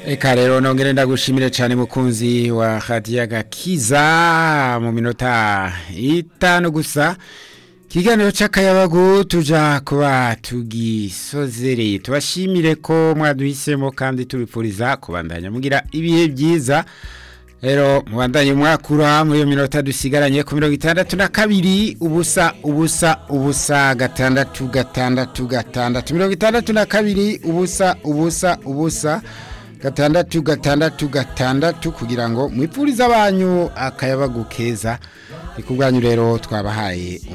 Eka rero nongere ndagushimire cyane mukunzi wa Khadija Gakiza mu minota itanu gusa kiganiro c'akayabagu tuja kuba tugisozereye tubashimire ko mwaduhisemo kandi tubipfuriza kubandanya mugira ibihe byiza rero mubandanye mwakura muri iyo minota dusigaranye ku mirongo itandatu na kabiri ubusa ubusa ubusa gatandatu gatandatu gatandatu mirongo itandatu na kabiri ubusa ubusa ubusa gatandatu gatandatu gatandatu kugira ngo mwipfurize abanyu akayabagu keza ni ku bwanyu rero twabahaye